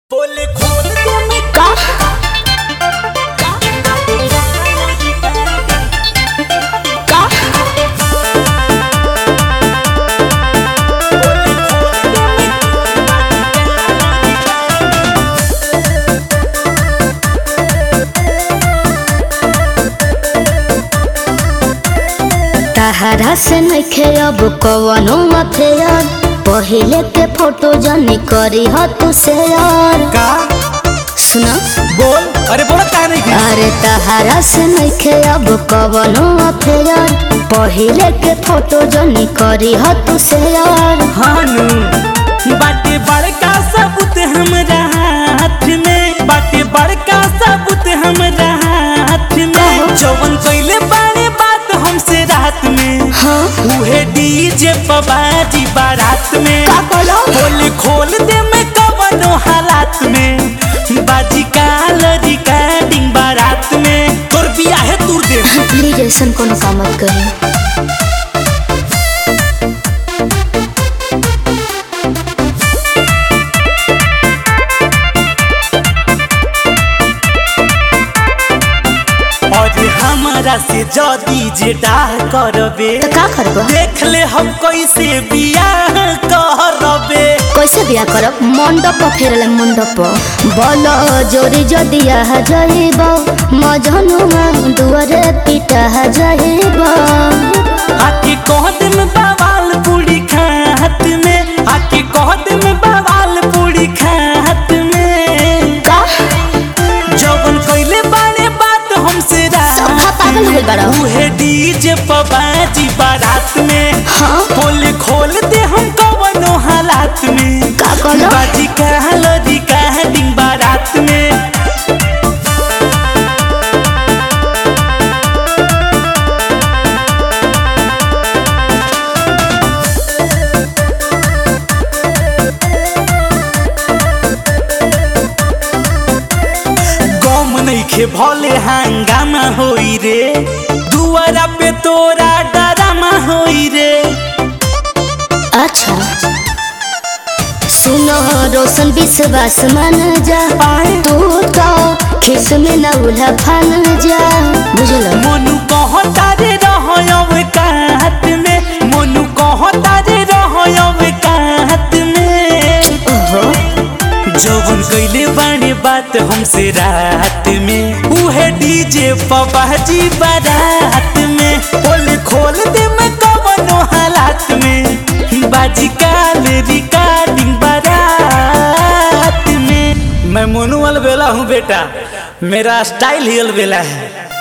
बोले खोल दे मैं का का बोले खोल दे मैं तहरा से नइखे अब कवनो अफेयर पहिले के फोटो जनी करी ह तू शेयर का सुना बोल अरे बोला का नहीं की अरे तहरा से नइखे अब कवनो अफेयर पहिले के फोटो जनी करी ह तू शेयर हानू बाटे बड़का सबूत हमरा हाथ में बाटे बड़का सबूत हमरा हाथ में जवन कइले बारे बात हमसे रात में हाँ उहे डीजे पबाजी बारात में का कहलो? बोले खोल दे मैं कवनो हालात में बाजी काल रिकॉर्डिंग बारात में तोर बिया है तूर दे प्लीज ऐसा कोनो काम मत करी और हमारा से जदी जे डाह करबे तो का करबो देख ले हम कैसे बियाह करबे कैसे बिया करब मंडप फेरले मंडप बल जोरी जदिया जाइब मजनुआ दुआरे पिटा जाइब आके कह दिन बवाल पूरी खात में आके कह दिन बवाल पूरी खात में का जवन कइले बारे बात हमसे सब रात पागल हो गइल बाड़ा। उहे डीजे पबाजी बारात में हाँ खोल खोल दे हम कवनो हालात में का कहलो? बाजी कहल रिकॉर्डिंग बारात में गम नइखे भले हंगामा होई रे दुआरा पे तोरा डरामा होई रे अच्छा सुनो रोशन विश्वास मान जा तू तो खिस में न उल्हा फान जा बुझल मोनू कहता रे रहयब कात में मोनू कहता रे रहयब कात में ओहो जवन कइले बाणे बात हमसे रात में उहे डीजे पबाजी बारात में बोल खोल दे मैं कवनो हालात में बाजी काल रिकॉर्डिंग बारात में मैं मोनू अलबेला हूँ बेटा मेरा स्टाइल ही अलबेला है